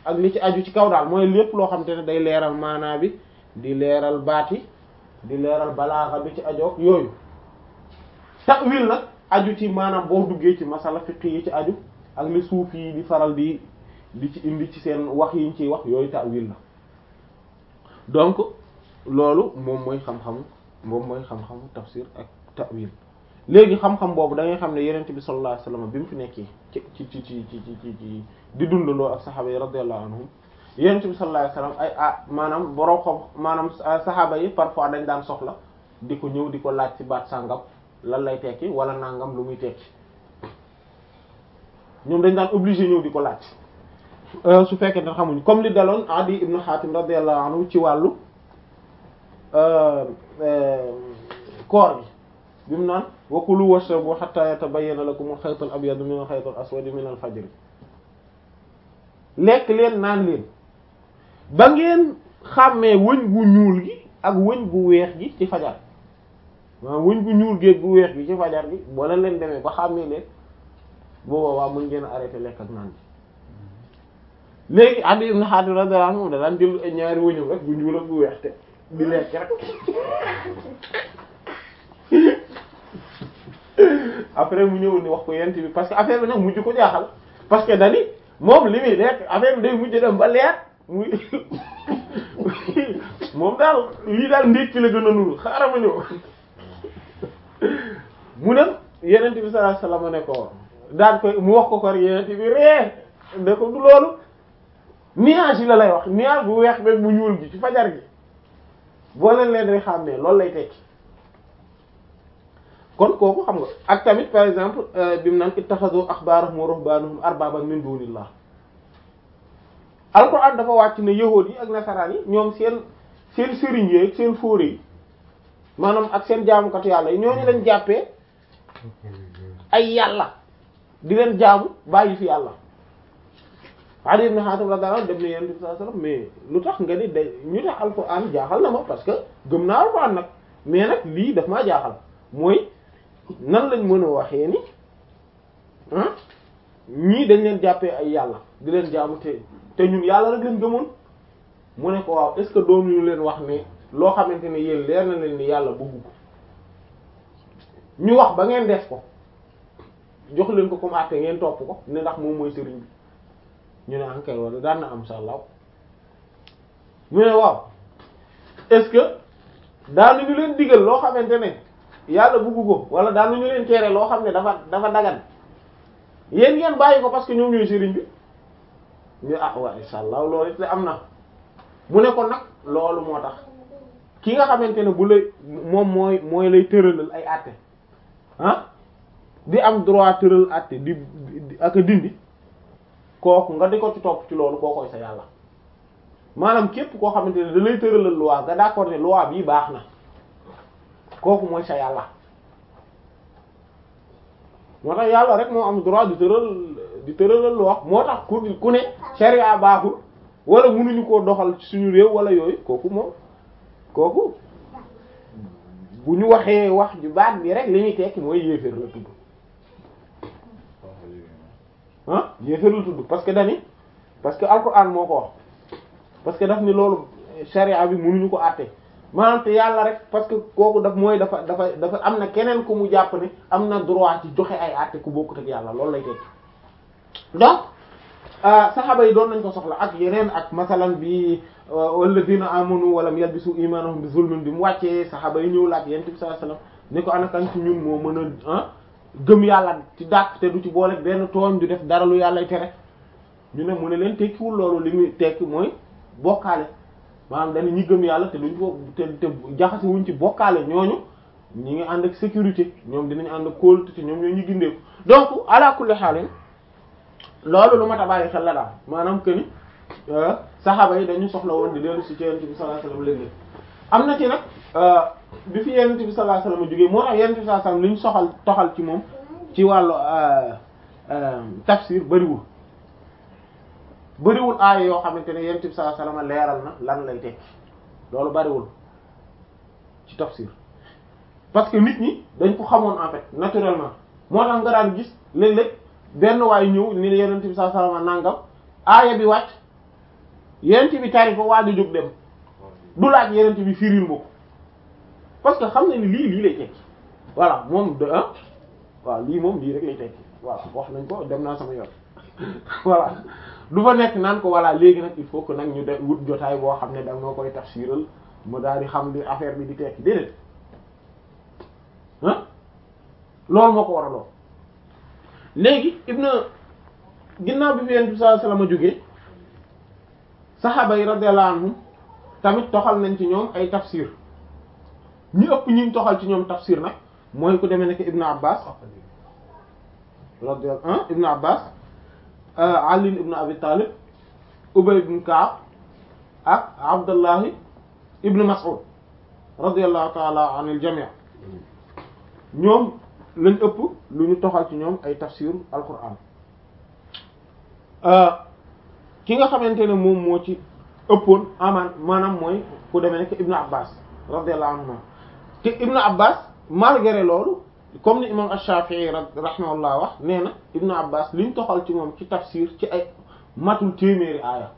ak li ci aju ci kaw daal mooy lépp loo xam te ne day leeral maanaa bi di leeral baat yi di leeral balaaxa bi ci ajoog yooyu ta'wil nag aju ci maanaam boo duggee ci masala fiqh yi ci aju ak li suuf yi di faral di di ci indi ci seen wax yi ñu ciy wax yooyu ta'wil la donc loolu moom mooy xam-xam moom mooy xam-xamu tafsir ak ta'wil léegi xam-xam boobu da ngay xam ne yenent bi sallallahu alayhi wasallam bi mu fi nekkee ci ci ci ci ci ci ci di dundandoo ak saxaaba yi radiyallahu anhum yenent bi sallallahu alayhi wasallam ay ah maanaam borom xam maanaam saxaaba yi parfois dañ daan soxla di ko ñëw di ko laaj ci baat sàngam lan lay tekki wala nangam lu muy tekki ñoom dañ daan obligé ñëw di ko laaj su fekkee ne xamuñ comme li daloon Adi ibn Hatim radiyallahu anhu ci wàllu koor gi bi mu naan wa kulu washrabu hatta yatabayyana lakum al-khayt al-abyad min al-khayt al-aswad min al-fajr lekk leen naan leen ba ngeen xàmmee wëñ gu ñuul gi ak wëñ gu weex gi ci fajar waaw wëñ gu ñuul gi gu weex gi ci fajar gi boo leen leen demee ba xàmmee leen boobaa waa mën ngeen a arrêté lekk ak naan bi léegi Adi ibn Hatim radiyallahu anhu da daan jël ñaari wëñam rek gu ñuul ak gu weex te di lekk rek après mu ñëw ni wax ko yent bi parce que affaire bi nag mujj ko jaaxal parce que dani moom li muy lekk affaire bi day mujj dem ba leer muy moom daal lii daal ndékki la gën a nuru xaaral ma ñëw mu ne yenent bi sallallahu alayhi wasallam ne ko daan koy mu wax ko ko yenent bi ree ne ko du loolu nuage yi la lay wax nuage bu weex beeg bu ñuul gi ci fajar gi boo leen leen rek xàmmee loolu lay tekki kon kooku xam nga ak tamit par exemple bi mu naan ittakhadhu ahbarahum wa ruhbanahum arbaban min dunillah alquran dafa wàcc ne yahuud yi ak nasaraan yi ñoom seen seen sëriñ yi ak seen fóore yi maanaam ak seen jaamukatu yàlla yi ñooñu lañ jàppee ay yàlla di leen jaamu bàyyi fi yàlla Adi ibn Hatim radiyallahu anhu dem na Yonent bi sallallahu alayhi wasallam mais lu tax nga ni day ñu tax alquran jaaxal na ma parce que gëm naa alquran nag mais nag lii daf maa jaaxal mooy nan lañ mën a waxee ni ah ñii dañ leen jàppee ay yàlla di leen jaamu te te ñun yàlla rek leen gëmoon mu ne ko waaw est ce que doon ñu leen wax ne loo xamante ne yéen leer na leen ni yàlla bëggu ko ñu wax ba ngeen def ko jox leen ko comme àtte ngeen topp ko ne ndax moom mooy sëriñ bi ñu ne ankay wala daan na am sa law mu ne waaw est ce que daanuñu leen digal loo xamante ne yàlla bëggu ko wala daanuñu leen tere loo xam ne dafa dafa dagan yéen ngeen bàyyi ko parce que ñoom ñooy sëriñ bi ñu ah waaw insha allah loolu it la am na mu ne ko nag loolu moo tax ki nga xamante ne bu lay moom mooy mooy lay tëralal ay àtte ah di am droit tëral àtte di ak a dindi kooku nga di ko ci topp ci loolu koo koy sa yàlla maanaam képp koo xamante ne da lay tëralal loi nga d'accord ne loi bii baax na kooku mooy sa yàlla moo tax yàlla rek moo am droit di tëral di tëralal loi moo tax ku ku ne sharia baaxul wala mënuñu koo doxal ci suñu réew wala yooyu kooku moom kooku bu ñu waxee wax ju baat bi rek li ñuy tekki mooy yéeféer la tudd ah yéeféer la tudd parce que dani parce que alxuraan moo ko wax parce que daf ni loolu sharia bi mënuñu ko àtte maanaam te yàlla rek parce que kooku daf mooy dafa dafa dafa am na keneen ku mu jàpp ne am na droit ci joxe ay àtte ku bokkut ak yàlla loolu lay tekki donc saxaaba yi doon nañ ko soxla ak yeneen ak masalan bi walladina amanu walam yalbisu imanahum bi zulmin bi mu wàccee saxaaba yi ñëw laaj yonent bi sallallahu alayhi wasallam ne ko ana kan ci ñun moo mën a ah gëm yàlla ci dàq te du ci boole benn tooñ du def dara lu yàlla tere ñu ne mu ne leen tekkiwul loolu li muy tekki mooy bokkaale maanaam dañu ñi gëm yàlla te duñ ko te te jaxase wuñ ci bokkaale ñooñu ñi ngi ànd ak sécurité ñoom dinañ ànd ak kóolute te ñoom ñoo ñu gindeeku donc ala kulli xaalin loolu lu ma ta bàyyi xel la daal maanaam que ni saxaaba yi dañu soxla woon di dellu si ci yonent bi sallallahu alayhi wasallam léeg-léeg am na ci nag bi fi yonent bi sallallahu alayhi wasallam jógee moo tax yonent bi sallallahu alayhi wasallam li ñu soxal toxal ci moom ci wàllu tafsir bariwul bariwul aaya yoo xamante ne yonent bi sallallahu alayhi wasallam leeral na lan lay tekki loolu bariwul ci tafsir parce que nit ñi dañ ko xamoon en fait naturellement moo tax nga daan gis léeg-léeg benn waay ñëw ni yonent bi sallallahu alayhi wasallam nangam aaya bi wàcc yenent bi tari ko waaju jóg dem du laaj yenent bi firil ma ko parce que xam na ni lii lii lay tekki voilà moom de ah waaw lii moom lii rek lay tekki voilà wax nañ ko dem naa sama yoon voilà du fa nekk naan ko voilà léegi nag il faut que nag ñu de wut jotaay boo xam ne da nga koy tafsiral ma daal di xam li affaire bi di tekki déedéet ah loolu moo ko war a lool léegi ibna ginnaaw bi fi yonent bi sallallahu alayhi wasallam a jógee saxaaba yi radiyallahu anhum tamit toxal nañ ci ñoom ay tafsir ñi ëpp ñi toxal ci ñoom tafsir nag mooy ku demee nekk Ibn Abbas radiyallahu anhu Ibn Abbas Ali ibn Abi Talib Ubay ibn Ka'b ak Abdullahi ibn Mas'ud radiyallahu ta'ala anil jami' ñoom lañ ëpp lu ñu toxal ci ñoom ay tafsir al-Qur'an ki nga xamante ne moom moo ci ëppoon amaan maanaam mooy ku demee nekk Ibn Abbas radiyallahu anhu te Ibn Abbas malgré loolu comme ni imam Ash-Shafi'i rahimahullah wax nee na Ibn Abbas liñ toxal ci moom ci tafsir ci ay matul téeméeri aaya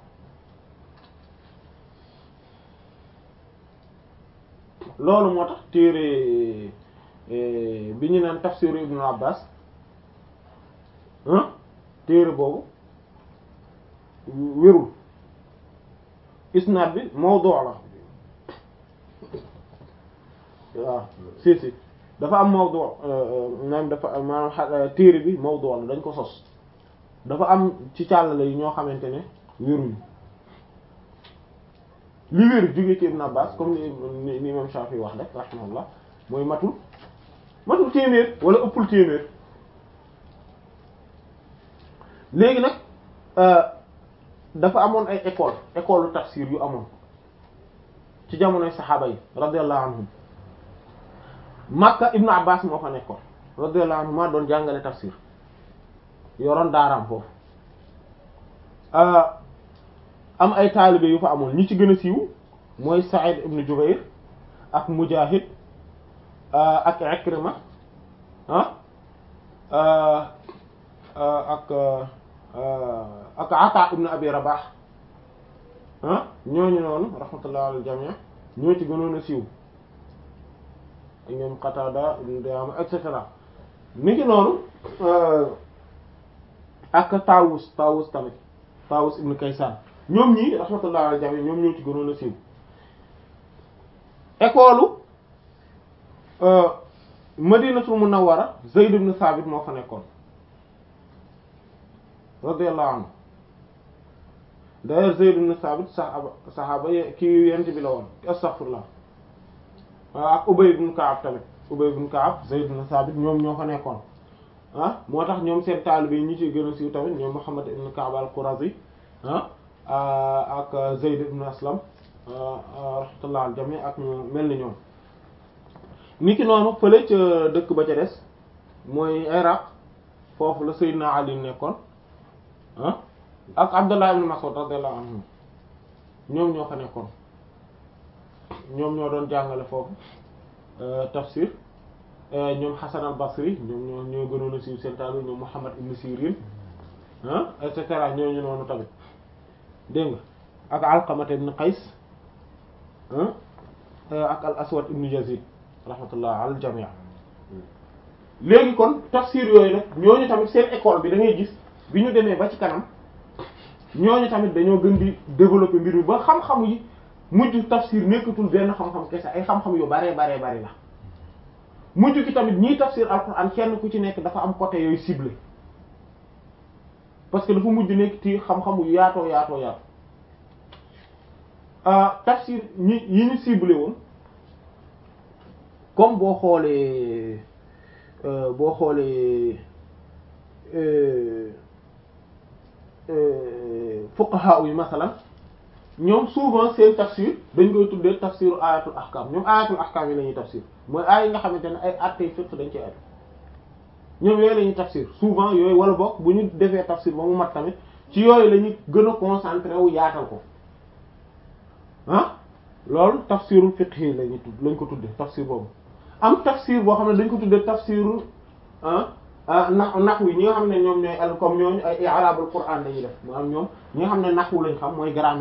loolu moo tax téere bi ñu naan tafsiru Ibn Abbas ah téere boobu wérul isnaad bi mawdu' la waaw si si dafa am mawdu maanaam dafa maanaam téere bi mawdu la dañ ko sos dafa am ci càllale yi ñoo xamante ne wéruñu li wér jóge ci Ibn Abbas comme ni ni imam Shafi wax rek rahimahullah mooy matul matul téeméer wala ëppul téeméer léegi nag dafa amoon ay école école tafsir yu amoon ci jamonoy saxaaba yi radiyallahu anhum Makka Ibnu Abbas moo fa nekkoon radiyallahu anhu maa doon jàngale tafsir yoroon daaraam foofu am ay taalibe yu fa amoon ñi ci gën a siiw mooy Sa'id ibn Jubayr ak Mujahid ak Ikrima ah ak ak Ata ibn Abi Rabah ah ñooñu noonu rahmatullah al jami' ñoo ci gënoon a siiw ñoom Qatada ibn Di'ama et cetera ni ki noonu ak Tawus Tawus tamit Tawus ibn Kaysan ñoom ñii rahmatullah al jami' ñoom ñoo ci gënoon a siiw école Madinatul Munawwara Zayd ibn Thabit moo fa nekkoon radiyallahu anhu d'ailleurs Zayd ibn Thabit saxaaba saxaaba kii yent bi la woon astaghfirullah waaw ak Ubay ibn Ka'ab tamit Ubay ibn Ka'ab Zayd ibn Thabit ñoom ñoo fa nekkoon ah moo tax ñoom seen taalibe yi ñi ci gën a siiw tamit ñoom Muhammad ibn Ka'ab al-Qurazi ah ak Zayd ibn Aslam rahmatullah al jami ak mel ni ñoom niki noonu fële ca dëkk ba ca des mooy Iraq foofu la Seydina Ali nekkoon ah ak Abdullah ibn Mas'ud radiyallahu anhu ñoom ñoo fa nekkoon ñoom ñoo doon jàngale foofu tafsir ñoom Hasan al-Basri ñoom ñoo ñoo gënoon a siiw seen taal ñoom Muhammad ibn Sirin ah et cetera ñooñu noonu tamit dégg nga ak Alqamah ibn Qays ak al-Aswad ibn Yazid rahmatullah al jami' léegi kon tafsir yooyu nag ñooñu tamit seen école bi da ngay gis bi ñu demee ba ci kanam ñooñu tamit dañoo gën di développer mbir mi ba xam-xam yi mujj tafsir nekkatul benn xam-xam kese ay xam-xam yu baree baree bari la mujj ki tamit ñiy tafsir alxuraan kenn ku ci nekk dafa am côté yooyu ciblé parce que dafa mujj nekk ci xam-xam yu yaatoo yaatoo yaatoo tafsir ñi yi ñu ciblé woon comme boo xoolee boo xoolee fuqaha yi masalan ñoom souvent seen tafsir dañ koy tuddee tafsiru ayatul ahkam ñoom ayatul ahkam yi la ñuy tafsir mooy aay yi nga xamante ne ay attey fiqh dañ ci aju ñoom yooyu la ñuy tafsir souvent yooyu wala bokk bu ñu defee tafsir ba mu mat tamit ci yooyu la ñuy gën a concentré wu yaatal ko ah loolu tafsirul fiqh yi la ñuy tudd lañ ko tuddee tafsir boobu am tafsir boo xam ne dañ ko tuddee tafsiru ah na naxwu ñi nga xam ne ñoom ñooy al comme ñooñu ay i'rabul Qur'an dañuy def maanaam ñoom ñi nga xam ne naxwu lañ xam mooy grammaire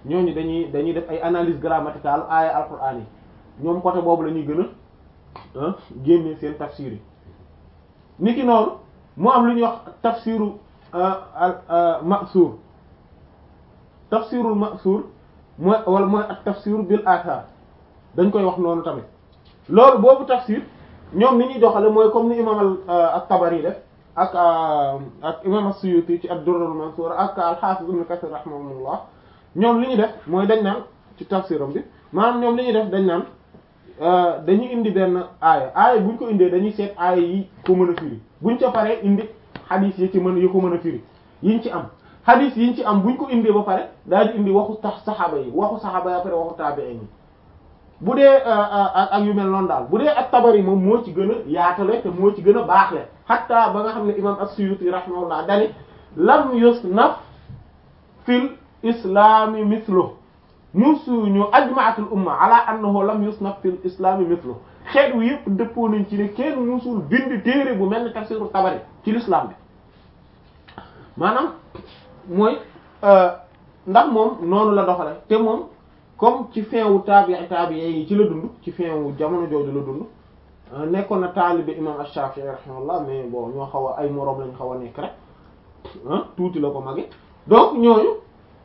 ñooñu dañuy dañuy def ay analyse grammaticale aaya alquran yi ñoom côté boobu la ñuy gën a génne seen tafsir yi niki noonu mu am lu ñuy wax tafsiru ma'sur tafsirul ma'sur mooy wala mooy ak tafsir bil athar dañ koy wax noonu tamit loolu boobu tafsir ñoom ni ñuy doxale mooy comme ni imam at-Tabari def ak ak imam as-Suyuti ci ad-Durrul Mansur ak al-Hafiz Ibn Kathir rahimahullah ñoom li ñu def mooy dañ naan ci tafsiram bi maanaam ñoom li ñuy def dañ naan dañuy indi benn aaya aaya buñ ko indee dañuy seet aaya yi ko mën a firi buñ ca paree indi xadiis yi ci mën yi ko mën a firi yiñ ci am xadiis yiñ ci am buñ ko indee ba pare daal di indi waxu tax saxaaba yi waxu saxaaba yi après waxu taabi'iin yi bu dee ak yu mel noonu daal bu dee ak tabari moom moo ci gën a yaatale te moo ci gën a baaxle hatta ba nga xam ne imam as-Suyuti rahimahullah dani lam yusnaf fil islami mithlu musuñu ajma'atul umma ala annahu lam yusnaf fil islami mithlu xeet wi yëpp dëppoo nañ ci ne kenn musul bind téere bu mel ni tafsiru tabari ci l'islam bi maanaam mooy ndax moom noonu la doxale te moom comme ci fin wu taabi taabi yi ci la dund ci fin wu jamono jooju la dund nekkoon na taalibe imam Ash-Shafi'i rahimahullah mais bon ñoo xaw a ay moroom lañ xaw a nekk rek ah tuuti la ko mage donc ñooñu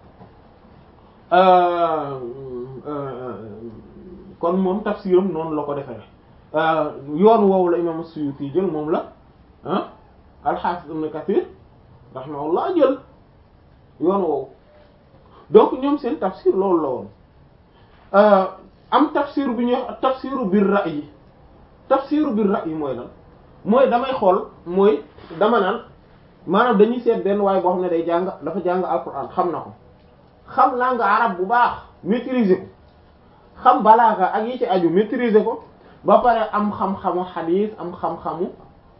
kon moom tafsiram noonu la ko defee yoon woowu la imam As-Suyuti jël moom la ah al-Hafiz Ibn Kathir rahimahullah jël yoon woowu donc ñoom seen tafsir loolu la woon am tafsir bu ñuy wax tafsiru bir ra'yi tafsiru bir ra'yi mooy lan mooy damay xool mooy dama naan maanaam dañuy seet benn waaye boo xam ne day jàng dafa jàng alquran xam na ko xam langue arabe bu baax maîtriser ko xam balaaga ak yi ci aju maîtriser ko ba pare am xam-xamu xadiis am xam-xamu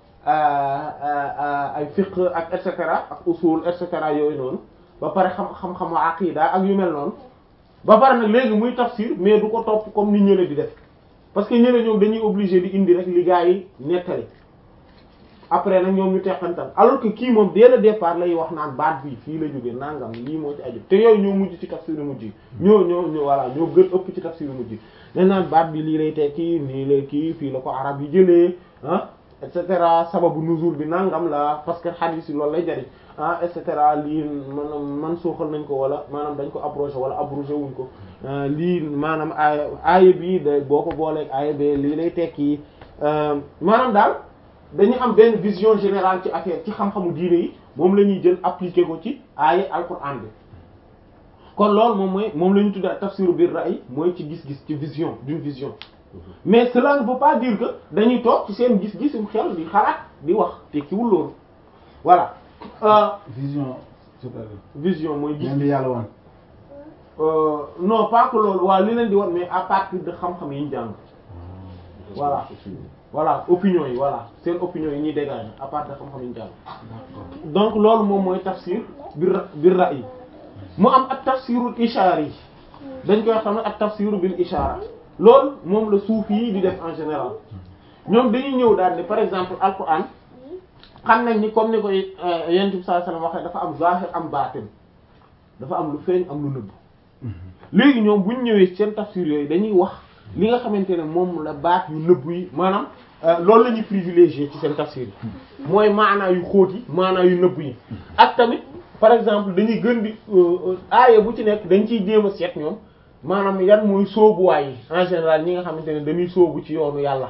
ay fiqh ak et cetera ak usul et cetera yooyu noonu ba pare xam xam-xamu aqida ak yu mel noonu ba pare nag léegi muy tafsir mais du ko topp comme ni ñële di def parce que ñële ñoom dañuy obligé di indi rek li gaa yi nettali après nag ñoom ñu teqantal alors que kii moom dès le départ lay wax naan baat bi fii la jóge nangam lii moo ci aju te yooyu ñoo mujj ci tafsir mujj yi ñoo ñoo ñoo voilà ñoo gën ëpp ci tafsir mujj yi dañ naan baat bi lii lay tekki nii lay kii fii la ko arab yi jëlee ah et cetera sababu nuzul bi nangam la parce que hadith yi loolu lay jariñ ah et cetera lii maanaam man suuxal nañ ko wala maanaam dañ ko abrogé wala abrogé wuñ ko lii maanaam aaya aaya bii da boo ko booleeg aaya bee lii lay tekki maanaam daal dañu am benn vision générale ci affaire ci xam-xamu diine yi moom la ñuy jël appliquer ko ci aaya alquran bi kon loolu moom mooy moom la ñu tuddee tafsiru bir ra'y mooy ci gis-gis ci vision d'une vision mais cela ne veut pas dire que dañuy toog ci seen gis-gisum xel di xalaat di wax tekkiwul loolu voilà. vision c'est-à-dire. vision mooy gis. leen di yàlla woon. non pas que loolu waaw li leen di wan mais à partir de xam-xam yi ñu jàng. voilà voilà opinion yi voilà seen opinion yi ñuy dégager à partir de xam-xam yi ñu jàng. donc loolu moom mooy tafsir bir bir ra'yi mu am ak tafsirul ishaara yi dañ koy xam ne ak tafsiru bil ishaara loolu moom la suufi yi di def en général ñoom dañuy ñëw daal ne par exemple alquran xam nañ ni comme ni koy yonent bi sallallahu alayhi wasallam waxee dafa am zahir am baatin dafa am lu feeñ am lu nëbb léegi ñoom buñ ñëwee seen tafsir yooyu dañuy wax li nga xamante ne moom la baat yu nëbb yi maanaam loolu la ñuy privilégier ci seen tafsir yi mooy maanaa yu xóot yi maanaa yu nëbb yi ak tamit par exemple dañuy gën di aaya bu ci nekk dañ ciy jéem a seet ñoom maanaam yan mooy sóobuwaay yi en général ñi nga xamante ne dañuy sóobu ci yoonu yàlla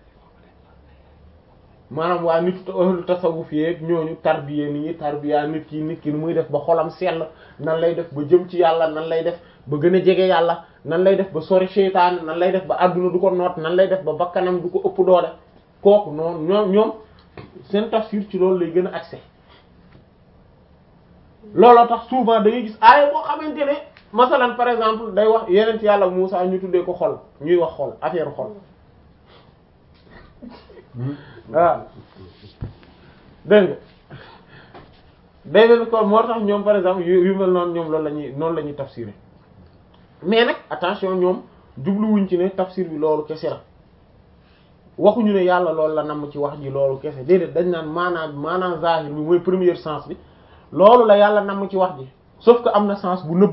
maanaam waa nit ahlu tasawuf yeeg ñooñu tarbiya ni ñuy tarbiya nit ki nit ki nu muy def ba xolam sell nan lay def ba jëm ci yàlla nan lay def ba gën a jege yàlla nan lay def ba sori seytaane nan lay def ba àdduna du ko noot nan lay def ba bakkanam du ko ëpp doole kooku noonu ñoom ñoom seen tafsir ci loolu lay gën a accès looloo tax souvent da ngay gis aaya boo xamante ne masalan par exemple day wax yeneen yàlla Muusaa ñu tuddee ko xol ñuy wax xol affaire xol waaw dégg nga day mel kon moo tax ñoom par exemple yu yu mel noonu ñoom loolu la ñuy noonu la ñuy tafsiré mais nag attention ñoom jubluwuñ ci ne tafsir bi loolu kese la waxuñu ne yàlla loolu la namm ci wax ji loolu kese déedéet dañ naan maanaam maanaam zahir bi mooy premier sens bi loolu la yàlla namm ci wax ji sauf que am na sens bu nëbbatu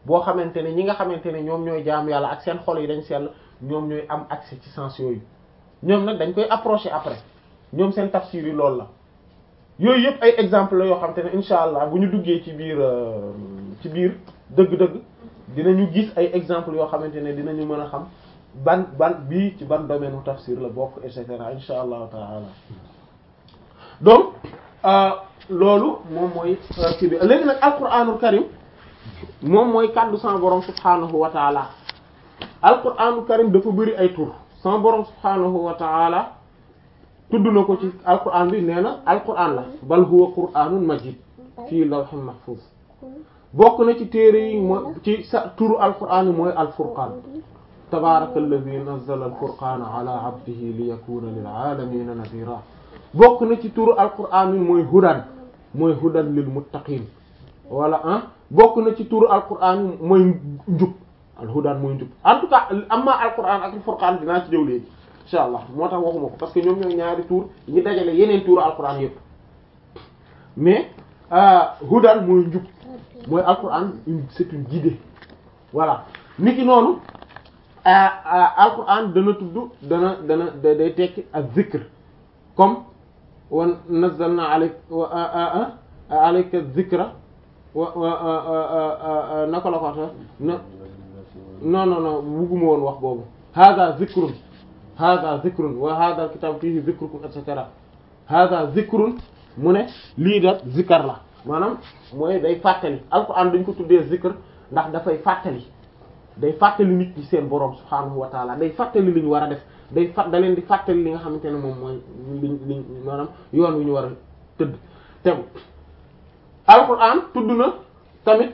boo xamante ne ñi nga xamante ne ñoom ñooy jaam yàlla ak seen xol yi dañ sell ñoom ñooy am accès ci sens yooyu ñoom nag dañ koy approcher après ñoom seen tafsir yi loolu la yooyu yëpp ay exemple la yoo xamante ne insha allah bu ñu duggee ci biir ci biir dëgg-dëgg dinañu gis ay exemple yoo xamante ne dinañu mën a xam ban ban bii ci ban domaine u tafsir la bokk et cetera insha allahu taala donc loolu moom mooy kii bi léegi nag alquranul karim moom mooy kàddu sama borom subhanahu wa taala alquranul karim dafa bëri ay tur sama borom subhanahu wa taala tudd na ko ci alquran bi nee na alquran la bal huwa qur'anun majid fii lawhin mahfuz bokk na ci téere yi mooy ci sa turu alquran yi mooy alfurqan tabaraka alladi nazzala alfurqana ala abdihi li yakuna lil alamina nadira bokk na ci turu alquran yi mooy hudan mooy hudan lil muttaqin wala ah bokk na ci turu alquran yi mooy njub al hudan mooy njub en tout cas amma alquran ak alfurqan dinaa ci jëw léegi insha allah moo tax waxuma ko parce que ñoom ñooy ñaari tur yi dajale yeneen turu alquran yëpp mais hudan mooy njub mooy alquran une c'est une guidée voilà niki noonu alquran dana tudd dana dana day tekki ak zikr comme wa nazzalna alayka wa alayka zikra wa naka la ko wax na non non non bugguma woon wax boobu hada zikrun hada zikrun wa hada alkitab fihi zikrukum et cetera hada zikrun mu ne lii da zikar la maanaam mooy day fàttali alquran dañ ko tuddee zikr ndax dafay fàttali day fàttali nit ñi seen borom subhaanahu wa taala day fàttali li ñu war a def day fat da leen di fàttali li nga xamante ne moom mooy liñ liñ maanaam yoon wi ñu war a tëdd tegu alquran tudd na tamit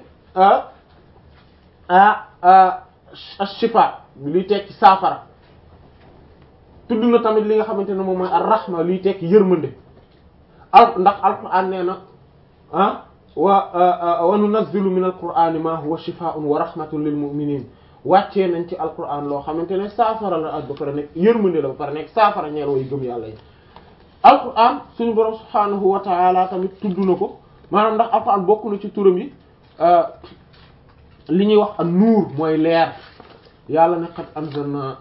ash-shifa liy tekki saafara tudd na tamit li nga xamante ne moom mooy ar-rahma liy tekki yërmande al ndax alquran nee na ah wa wa nunazzilu min alqur'ani ma huwa shifaa'un wa rahmatun lil mu'minin wàccee nañ ci alquran loo xamante ne saafara la ak ba pare nekk yërmande la ba pare nekk saafara ñeel way gëm yàlla yi alquran suñu borom subhaanahu wa ta'ala tamit tudd na ko maanaam ndax alquran bokk na ci turam yi li ñuy wax an nuur mooy leer yàlla ne qad anzalna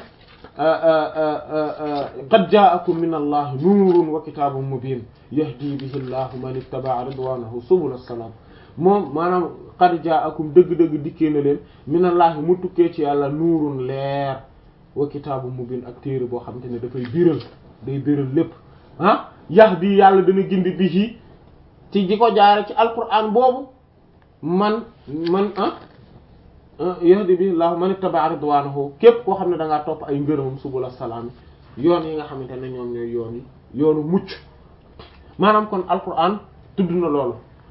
qad ja'akum min allahi nuurun wa kitaabun mubiin yahdi bihi llahu man ittaba'a ridwanahu subula salam moom maanaam qad ja'akum dëgg-dëgg dikkee na leen minallahi mu tukkee ci yàlla nuurun leer wa kitaabun mubiin ak téere boo xamante ne dafay biral day biral lépp ah yahdi yàlla dana gindi bihi ci ji ko jaare ci alquran boobu man man ah yahdi bihi llahu man ittaba'a ridwanahu képp koo xam ne da ngaa topp ay ngërëmam subula salaam yoon yi nga xamante ne ñoom ñooy yoon yi yoonu mucc maanaam kon alquran tudd na loolu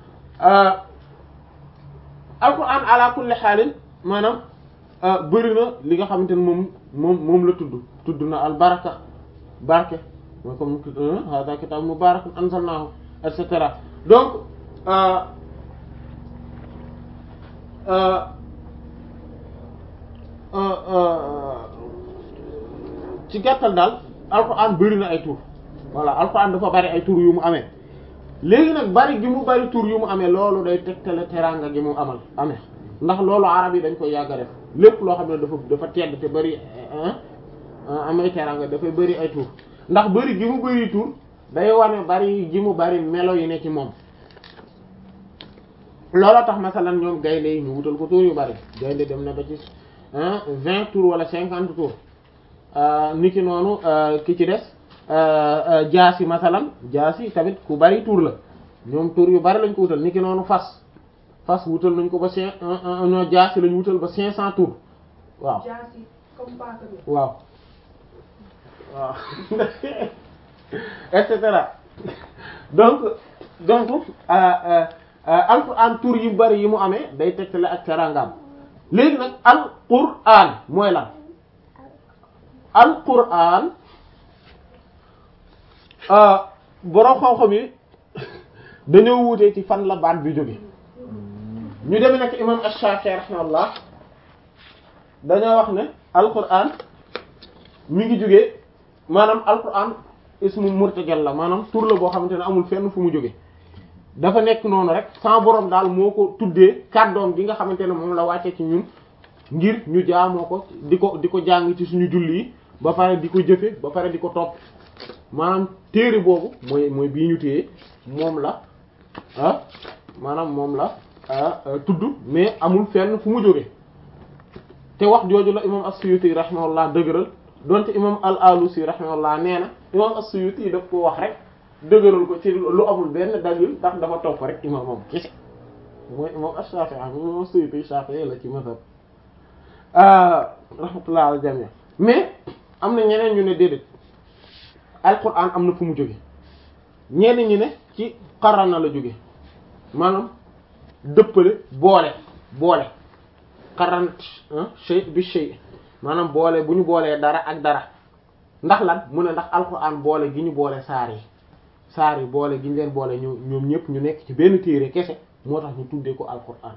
alquran ala kulli xaalin maanaam bëri na li nga xamante ne moom moom moom la tudd tudd na al baraka barke mooy comme hada kitab mubarakun anzalnahu et cetera donc ci gàttal daal alquran bëri na ay tur voilà alquran dafa bari ay tur yu mu amee léegi nag bari gi mu bari tur yu mu amee loolu day tegtale teraanga gi mu amal amee ndax loolu arab yi dañ koy yàgg a def lépp loo xam ne dafa dafa tedd te bari amay teraanga dafay bari ay tur ndax bari gi mu bari tur day wane bari gi mu bari melo yi ne ci moom looloo tax masalan ñoom gaynde yi ñu wutal ko tur yu bari gaynde dem na ba ci vingt tours wala cinquante tours niki noonu ki ci des jaasi masalan jaasi tamit ku bari tur la ñoom tur yu bari lañ ko wutal niki noonu fas fas wutal nañ ko ba cinq ñoo jaasi lañ wutal ba cinq cent tours waaw jaasi comme paaka bi. waaw waaw et cetera donc donc alquran tur yu bari yi mu amee day tegtale ak teraangaam léegi nag alquran mooy lan alquran borom xam-xam yi dañoo wuutee ci fan la baat bi jóge ñu demee nag imam Ash-Shafi'i rahimahullah dañoo wax ne alquran mi ngi jógee maanaam alquran ismu murtajal la maanaam tur la boo xamante ne amul fenn fu mu jóge dafa nekk noonu rek sama borom daal moo ko tuddee kàddoom gi nga xamante ne moom la wàccee ci ñun ngir ñu jaamoo ko di ko di ko jàng ci suñu julli yi ba pare di ko jëfe ba pare di ko topp maanaam téere boobu mooy mooy bii ñu téye moom la ah maanaam moom la tudd mais amul fenn fu mu jóge te wax jooju la imam as-Suyuti rahimahullah dëgëral donte imam al-Alusi rahimahullah nee na imam as-Suyuti daf ko wax rek dëgëral ko ci lu amul benn dalil ndax dafa topp rek imam moom kese mooy imam ash-Shafi'i imam as-Suyuti Shafi'i la ci mazhab rahmatullah al jami' mais am na ñeneen ñu ne déedéet alquran am na fu mu jóge ñenn ñi ne ci qarana la jóge maanaam dëppale boole boole qaran shay bi shay maanaam boole bu ñu boolee dara ak dara ndax lan mu ne ndax alquran boole gi ñu boole saar yi saar yi boole gi ñu leen boole ñu ñoom ñëpp ñu nekk ci benn téere kese moo tax ñu tuddee ko alquran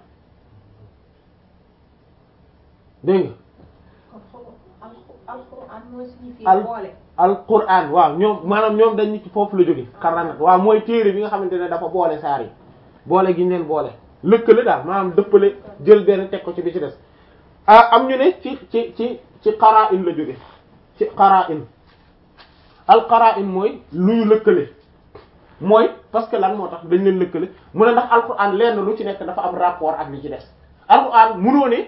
dégg nga alquran mooy signifié al boole. alquran waaw ñoom maanaam ñoom dañ ni ci foofu la jóge xarana waaw mooy téere bi nga xamante ne dafa boole saar yi boole gi ñu leen boole lëkkale daal maanaam dëppale jël benn teg ko ci bi ci des ah am ñu ne ci ci ci ci qara'in la jóge ci qara'in al qara'in mooy lu ñu lëkkale mooy parce que lan moo tax dañ leen lëkkale mu ne ndax alquran lenn lu ci nekk dafa am rapport ak li ci des alquran munoo ne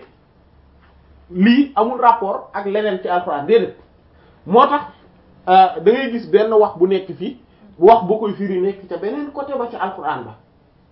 lii amul rapport ak leneen ci alquran déedéet moo tax da ngay gis benn wax bu nekk fii wax bu koy firi nekk ca beneen côté ba ci alquran ba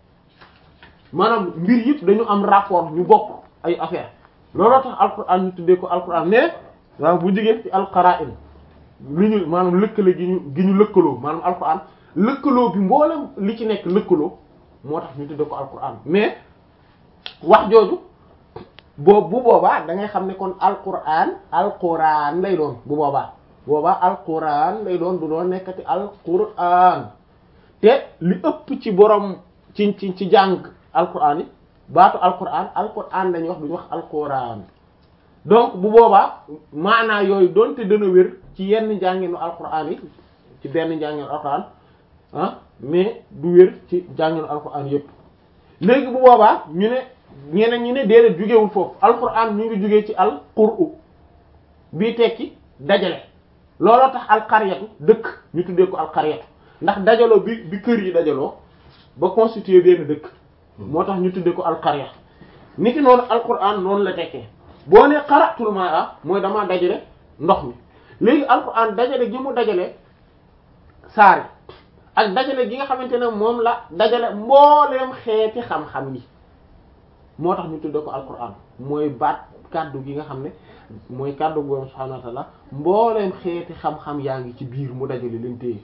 maanaam mbir yëpp dañu am rapport ñu bokk ay affaire looloo tax alquran ñu tuddee ko alquran mais waaw bu jigee ci alqara'in li ñu maanaam lëkkale gi ñu gi ñu lëkkaloo maanaam alquran lëkkaloo bi mboolem li ci nekk lëkkaloo moo tax ñu tuddee ko alquran mais wax jooju boobu bu boobaa da ngay xam ne kon alquran alquran lay doon bu boobaa boobaa alquran lay doon du doon nekkati alquran te li ëpp ci borom ci ci ci jàng alquran yi baatu alquran alquran lañuy wax duñu wax alquran donc bu boobaa maanaa yooyu doonte dana wér ci yenn njànginu alquran yi ci benn njànginu alquran ah mais du wér ci njànginu alquran yépp léegi bu boobaa ñu ne ñeneen ñi ne déedéet jugewul foofu alquran ñu ngi jugee ci alquru bii tekki dajale looloo tax alqaryatu dëkk ñu tuddee ko alqaryatu ndax dajaloo bi bi kër yi dajaloo ba constituer benn dëkk moo tax ñu tuddee ko alqarya niki noonu alquran noonu la tekkee boo ne qara'tul ma'a mooy damaa dajale ndox mi léegi alquran dajale gi mu dajale saari ak dajale gi nga xamante ne moom la dajale mbooleem xeeti xam-xam yi moo tax ñu tuddee ko alquran mooy baat kàddu gi nga xam ne mooy kàddu borom subhanahu wa ta'ala mbooleem xeeti xam-xam yaa ngi ci biir mu dajale leen téye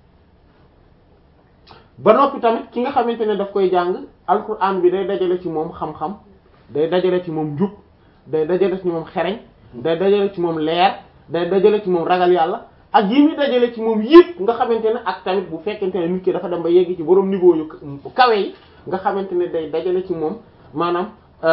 ba noppi tamit ki nga xamante ne daf koy jàng alquran bi day dajale ci moom xam-xam day dajale ci moom njub day dajale ci moom xereñ day dajale ci moom leer day dajale ci moom ragal yàlla ak yi muy dajale ci moom yëpp nga xamante ne ak tamit bu fekkente ne nit ki dafa dem ba yegg ci borom niveau yu kawe yi nga xamante ne day dajale ci moom maanaam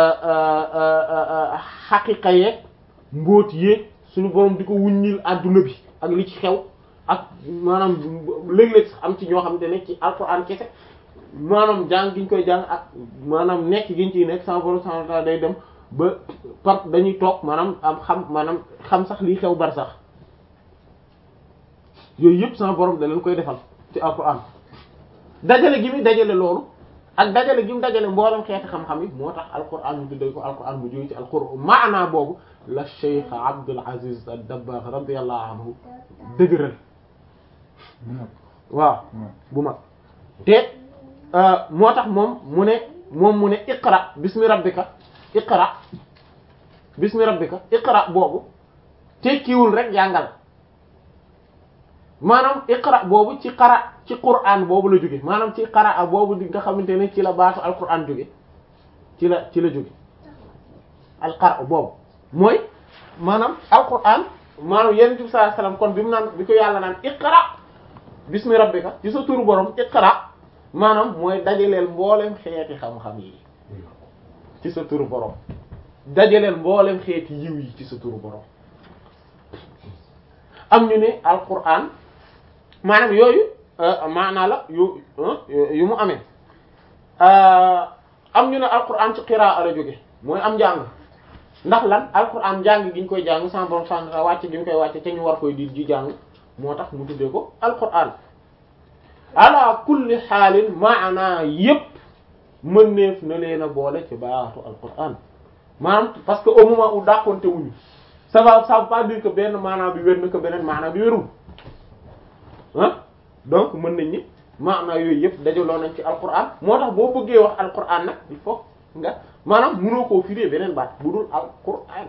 xaqiqa yeeg mbóot yeeg suñu borom di ko wuññil adduna bi ak li ci xew ak maanaam léeg-léeg sax am ci ñoo xamante ne ci alxuraan kese maanaam jàng gi ñu koy jàng ak maanaam nekk gi ñu ciy nekk sama borom subhanahu wa ta'ala day dem ba par dañuy toog maanaam am xam maanaam xam sax lii xew bar sax yooyu yëpp sama borom da leen koy defal ci alxuraan dajale gi muy dajale loolu ak dajale gi mu dajale mboolem xeeti xam-xam yi moo tax alxuraan ñu tuddee ko alxuraan mu jóge ci alxuraan maanaa boobu la Cheikh Abdul Aziz ad-Dabbagh radiyallahu anhu dëgëral waaw bu mag te moo tax moom mu ne moom mu ne iqra bismi rabbika iqra bismi rabbika iqra boobu tekkiwul rek jàngal maanaam iqra boobu ci qara ci qur'an boobu la jóge maanaam ci qara boobu di nga xamante ne ci la baatu alqur'an jóge ci la ci la jóge alqara boobu mooy maanaam alqur'an maanaam yonent bi sallallahu alayhi wasallam kon bi mu naan bi ko yàlla naan iqra bismi rabbika ci sa turu borom iqra maanaam mooy dajaleel mbooleem xeeti xam-xam yi ci sa turu borom dajaleel mbooleem xeeti yiw yi ci sa turu borom am ñu ne alquran maanaam yooyu maanaa la yu yu mu amee am ñu ne alquran ci qiraa la jóge mooy am njàng ndax lan alquran njàng gi ñu koy jàng sans borom sant wàcce gi ñu koy wàcce te ñu war koy di ji jàng moo tax mu tuddee ko alquran ala kulli xaalin maanaa yépp mëneef na leen a boole ci baatu alquran maanaam parce que au moment où dàqonte wuñu ça va ça veut pas dire que benn maanaa bi wér na ko beneen maanaa bi wérul ah donc mën nañ ni maanaa yooyu yëpp dajaloo nañ ci alquran moo tax boo bëggee wax alquran nag il faut nga maanaam mënoo koo firee beneen baat bu dul alquran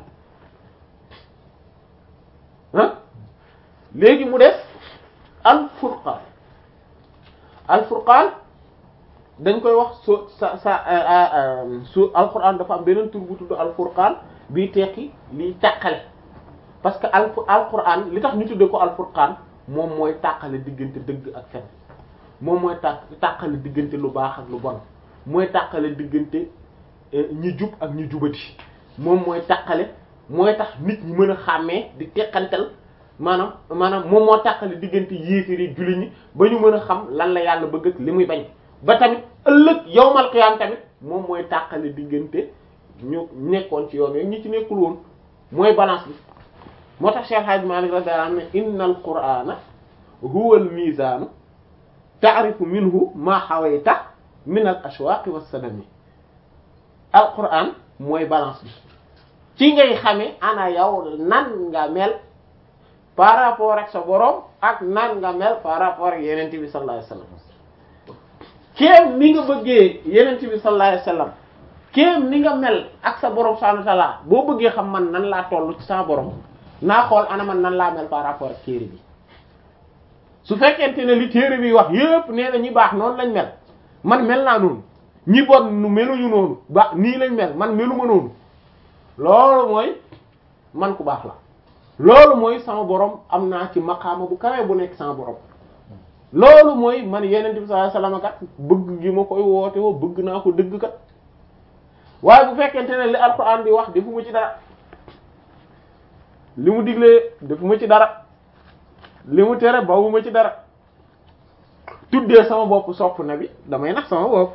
ah léegi mu def alfurqaan alfurqaan dañ koy wax su sa sa su alquran dafa am beneen tur bu tudd alfurqaan bii tekki liy tàqale parce que al alquran li tax ñu tuddee ko alfurqaan moom mooy tàqale diggante dëgg ak fen moom mooy tàq tàqale diggante lu baax ak lu bon mooy tàqale diggante ñi jub ak ñi jubati moom mooy tàqale mooy tax nit ñi mën a xàmmee di teqantal maanaam maanaam moom moo tàqale diggante yéefiri julli ñi ba ñu mën a xam lan la yàlla bëgg ak li muy bañ ba tamit ëllëg yawmal qiyaam tamit moom mooy tàqale diggante ñu nekkoon ci yoon yooyu ñi ci nekkul woon mooy balance bi moo tax Cheikh Hadj Malick radiyallahu anhu ne inna al qur'ana huwa al mizanu ta'rifu minhu ma hawayta min al ashwaqi was sadami al qur'an mooy balance bi ci ngay xamee ana yow nan nga mel par rapport ak sa borom ak nan nga mel par rapport ak yenente bi sallallahu alayhi wasallam kéem ni nga bëggee yenente bi sallallahu alayhi wasallam kéem ni nga mel ak sa borom subhanahu wa ta'ala boo bëggee xam man nan laa toll ci sa borom naa xool ana man nan laa mel par rapport ak téere bi su fekkente ne li téere bi wax yépp nee na ñi baax noonu lañ mel man mel naa noonu ñi bon nu meluñu noonu ba nii lañ mel man meluma noonu loolu mooy man ku baax la loolu mooy sama borom am naa ci maqaama bu kawe bu nekk sama borom loolu mooy man yeneen bi sallallahu alayhi wasallam kat bëgg gi ma koy woote woo bëgg naa ko dëgg kat waaye bu fekkente ne li alxuraan di wax defu ma ci dara li mu diglee defu ma ci dara li mu tere bawu ma ci dara tuddee sama bopp sopp na bi damay nax sama bopp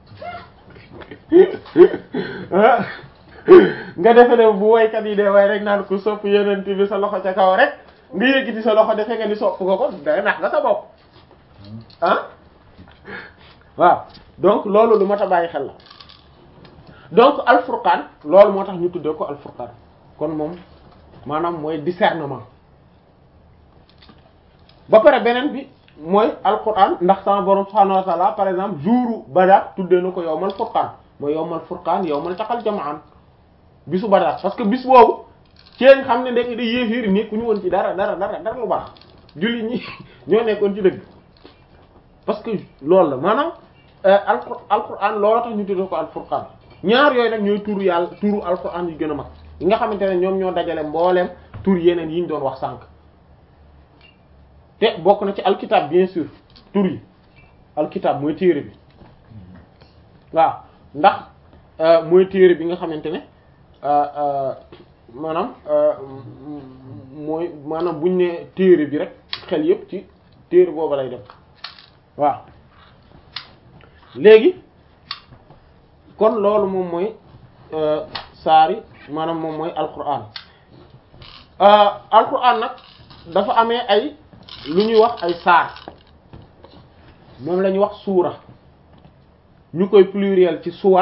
nga defe ne bu waykat yi dee way rek naan ku sopp yeneen bi sa loxo ca kaw rek nga yëkkati sa loxo defe nga ni sopp ko ko day nax nga sa bopp ah waaw donc loolu lu mat a bàyyi xel la donc alfurqaan loolu moo tax ñu tuddee ko alfurqaan kon moom maanaam mooy discernement ba pare beneen bi mooy alquran ndax sama borom subhanahu wa ta'ala par exemple jouru Badar tuddee na ko yawmal furqaan mooy yawmal furqaan yawmal taqal jam'an bisu Badar parce que bis boobu ci lañ xam ne ndekk da yéefiir nekkuñu woon ci dara dara dara dara lu baax julli ñi ñoo nekkoon ci dëgg parce que loolu la maanaam alqur alquran loolu tax ñu tuddee ko alfurqaan ñaar yooyu nag ñooy turu yàlla turu alquran yu gën a mag yi nga xamante ne ñoom ñoo dajale mbooleem tur yeneen yi ñu doon wax sànq te bokk na ci alkitab bien sûr tur yi alkitab mooy téere bi waaw ndax mooy téere bi nga xamante ne maanaam mooy maanaam buñ ne téere bi rek xel yépp ci téere booba lay dem waaw léegi kon loolu moom mooy saari maanaam moom mooy alquran alquran nag dafa amee ay lu ñuy wax ay saar moom la ñuy wax suura ñu koy pluriel ci suwar